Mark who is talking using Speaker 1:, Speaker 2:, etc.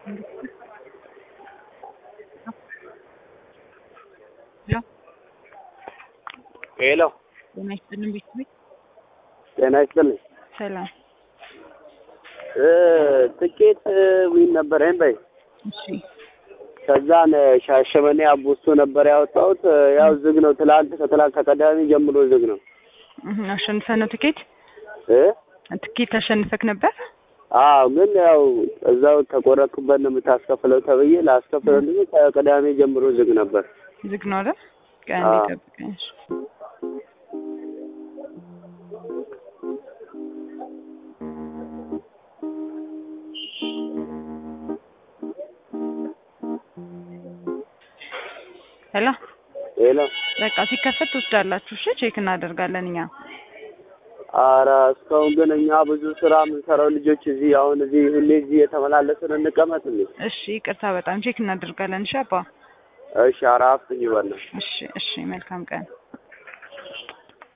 Speaker 1: ሄሎ
Speaker 2: ጤና ይስጥልን ቤተሰብ
Speaker 1: ጤና ይስጥልኝ።
Speaker 2: ሰላም።
Speaker 1: እ ትኬት ዊን ነበረኝ በይ
Speaker 2: እሺ
Speaker 1: ከዛን ሻሸመኔ አቦስቶ ነበር ያወጣሁት። ያው ዝግ ነው። ትላንት ከትላንት ከቀዳሚ ጀምሮ ዝግ ነው
Speaker 2: እህ አሸንፈህ ነው ትኬት
Speaker 1: እ
Speaker 2: ትኬት አሸንፈክ ነበር?
Speaker 1: አዎ ግን ያው እዛው ተቆረጥኩበት ነው የምታስከፍለው ተብዬ ላስከፍለው እንጂ ከቅዳሜ ጀምሮ ዝግ ነበር።
Speaker 2: ዝግ ነው አይደል? ቀን
Speaker 1: አዎ።
Speaker 2: ይጠብቀኝ። እሺ። ሄሎ
Speaker 1: ሄሎ
Speaker 2: በቃ ሲከፈት ትወስዳላችሁ። እሺ ቼክ እናደርጋለን እኛ።
Speaker 1: ኧረ እስካሁን ግን እኛ ብዙ ስራ የምንሰራው ልጆች እዚህ አሁን እዚህ ሁሌ እዚህ የተመላለስን እንቀመጥ እንዴ?
Speaker 2: እሺ ይቅርታ፣ በጣም ቼክ እናደርጋለን። እሺ አባ።
Speaker 1: እሺ ኧረ አፍጥኝ በእናትሽ።
Speaker 2: እሺ እሺ፣ መልካም ቀን